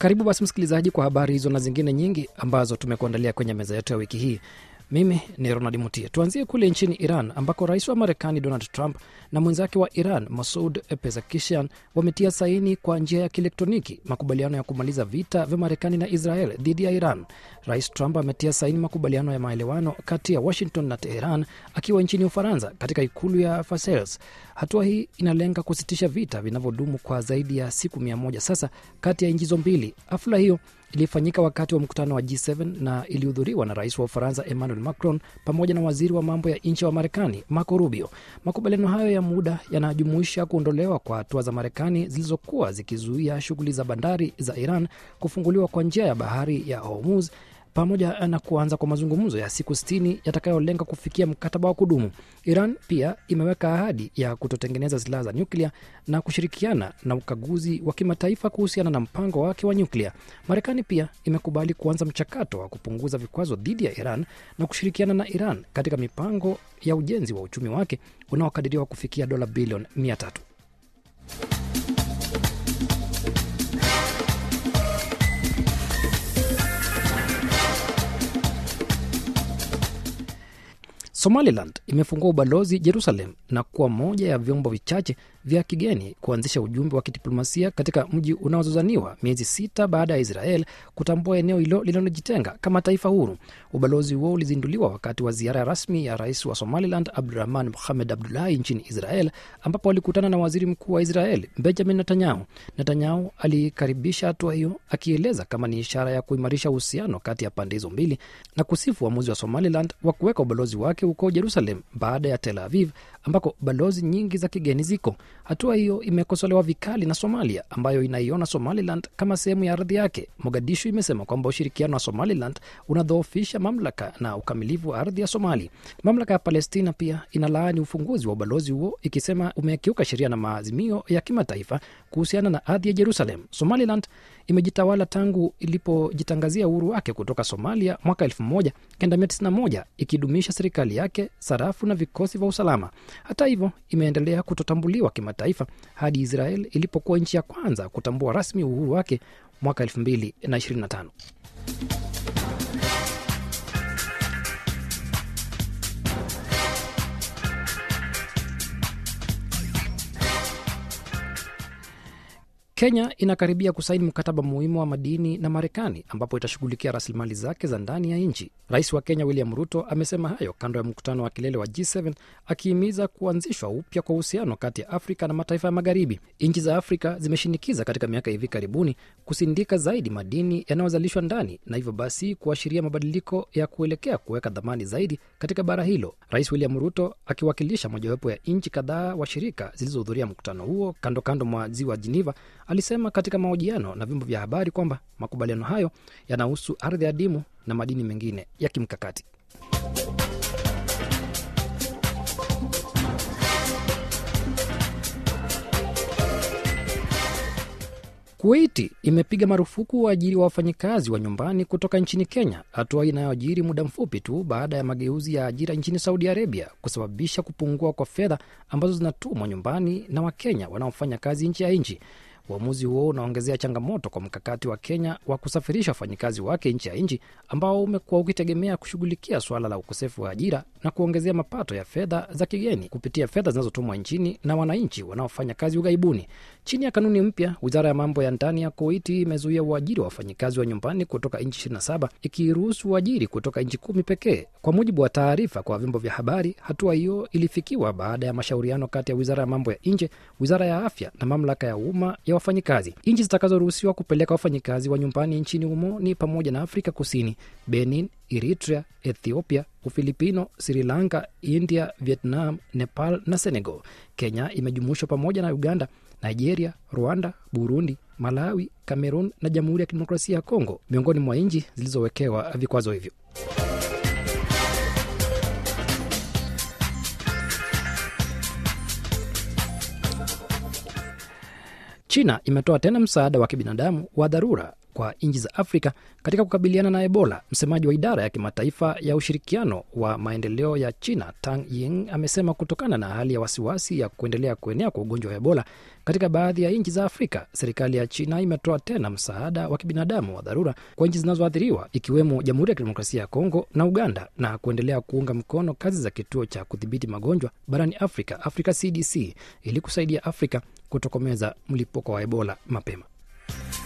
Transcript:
Karibu basi msikilizaji, kwa habari hizo na zingine nyingi ambazo tumekuandalia kwenye meza yetu ya wiki hii. Mimi ni Ronald Mutie. Tuanzie kule nchini Iran ambako rais wa Marekani Donald Trump na mwenzake wa Iran Masoud Pezeshkian wametia saini kwa njia ya kielektroniki makubaliano ya kumaliza vita vya Marekani na Israel dhidi ya Iran. Rais Trump ametia saini makubaliano ya maelewano kati ya Washington na Teheran akiwa nchini Ufaransa katika ikulu ya Versailles. Hatua hii inalenga kusitisha vita vinavyodumu kwa zaidi ya siku mia moja sasa kati ya nchi hizo mbili. Hafla hiyo ilifanyika wakati wa mkutano wa G7 na ilihudhuriwa na rais wa Ufaransa Emmanuel Macron pamoja na waziri wa mambo ya nje wa Marekani Marco Rubio. Makubaliano hayo ya muda yanajumuisha kuondolewa kwa hatua za Marekani zilizokuwa zikizuia shughuli za bandari za Iran kufunguliwa kwa njia ya bahari ya Hormuz pamoja na kuanza kwa mazungumzo ya siku sitini yatakayolenga kufikia mkataba wa kudumu. Iran pia imeweka ahadi ya kutotengeneza silaha za nyuklia na kushirikiana na ukaguzi wa kimataifa kuhusiana na mpango wake wa nyuklia. Marekani pia imekubali kuanza mchakato wa kupunguza vikwazo dhidi ya Iran na kushirikiana na Iran katika mipango ya ujenzi wa uchumi wake unaokadiriwa kufikia dola bilioni mia tatu. Somaliland imefungua ubalozi Jerusalem na kuwa moja ya vyombo vichache vya kigeni kuanzisha ujumbe wa kidiplomasia katika mji unaozozaniwa miezi sita baada ya Israel kutambua eneo hilo linalojitenga kama taifa huru. Ubalozi huo ulizinduliwa wakati wa ziara rasmi ya rais wa Somaliland Abdurahman Mohamed Abdullahi nchini Israel, ambapo alikutana na waziri mkuu wa Israel Benjamin Netanyahu. Netanyahu alikaribisha hatua hiyo akieleza kama ni ishara ya kuimarisha uhusiano kati ya pande hizo mbili na kusifu uamuzi wa Somaliland wa kuweka ubalozi wake huko Jerusalem baada ya Tel Aviv ambako balozi nyingi za kigeni ziko. Hatua hiyo imekosolewa vikali na Somalia ambayo inaiona Somaliland kama sehemu ya ardhi yake. Mogadishu imesema kwamba ushirikiano wa Somaliland unadhoofisha mamlaka na ukamilifu wa ardhi ya Somali. Mamlaka ya Palestina pia inalaani ufunguzi wa ubalozi huo ikisema umekiuka sheria na maazimio ya kimataifa kuhusiana na ardhi ya Jerusalem. Somaliland imejitawala tangu ilipojitangazia uhuru wake kutoka Somalia mwaka 1991 ikidumisha serikali yake, sarafu na vikosi vya usalama. Hata hivyo, imeendelea kutotambuliwa kimataifa hadi Israel ilipokuwa nchi ya kwanza kutambua rasmi uhuru wake mwaka 2025. Kenya inakaribia kusaini mkataba muhimu wa madini na Marekani ambapo itashughulikia rasilimali zake za ndani ya nchi. Rais wa Kenya William Ruto amesema hayo kando ya mkutano wa kilele wa G7 akihimiza kuanzishwa upya kwa uhusiano kati ya Afrika na mataifa ya Magharibi. Nchi za Afrika zimeshinikiza katika miaka hivi karibuni kusindika zaidi madini yanayozalishwa ndani na hivyo basi kuashiria mabadiliko ya kuelekea kuweka dhamani zaidi katika bara hilo. Rais William Ruto akiwakilisha mojawapo ya nchi kadhaa washirika zilizohudhuria mkutano huo kando kando mwa ziwa Geneva alisema katika mahojiano na vyombo vya habari kwamba makubaliano hayo yanahusu ardhi adimu na madini mengine ya kimkakati. Kuwaiti imepiga marufuku waajiri wa wafanyikazi wa nyumbani kutoka nchini Kenya, hatua inayoajiri muda mfupi tu baada ya mageuzi ya ajira nchini Saudi Arabia kusababisha kupungua kwa fedha ambazo zinatumwa nyumbani na Wakenya wanaofanya kazi nchi ya nchi. Uamuzi huo unaongezea changamoto kwa mkakati wa Kenya wa kusafirisha wafanyikazi wake nchi ya nchi ambao umekuwa ukitegemea kushughulikia suala la ukosefu wa ajira na kuongezea mapato ya fedha za kigeni kupitia fedha zinazotumwa nchini na wananchi wanaofanya kazi ughaibuni. Chini ya kanuni mpya, wizara ya mambo ya ndani ya Kuwaiti imezuia uajiri wa wafanyikazi wa nyumbani kutoka nchi 27 ikiruhusu uajiri kutoka nchi kumi pekee. Kwa mujibu wa taarifa kwa vyombo vya habari, hatua hiyo ilifikiwa baada ya mashauriano kati ya wizara ya mambo ya nje, wizara ya afya na mamlaka ya umma ya wafanyikazi. Nchi zitakazoruhusiwa kupeleka wafanyikazi wa nyumbani nchini humo ni pamoja na Afrika Kusini, Benin, Eritrea, Ethiopia, Ufilipino, Sri Lanka, India, Vietnam, Nepal na Senegal. Kenya imejumuishwa pamoja na Uganda, Nigeria, Rwanda, Burundi, Malawi, Cameroon na Jamhuri ya Kidemokrasia ya Kongo miongoni mwa nchi zilizowekewa vikwazo hivyo. China imetoa tena msaada wa kibinadamu wa dharura kwa nchi za Afrika katika kukabiliana na Ebola. Msemaji wa idara ya kimataifa ya ushirikiano wa maendeleo ya China, Tang Ying, amesema kutokana na hali ya wasiwasi ya kuendelea kuenea kwa ugonjwa wa Ebola katika baadhi ya nchi za Afrika, serikali ya China imetoa tena msaada wa kibinadamu wa dharura kwa nchi zinazoathiriwa ikiwemo Jamhuri ya Kidemokrasia ya Kongo na Uganda, na kuendelea kuunga mkono kazi za kituo cha kudhibiti magonjwa barani Afrika, Africa CDC, ili kusaidia Afrika kutokomeza mlipuko wa Ebola mapema.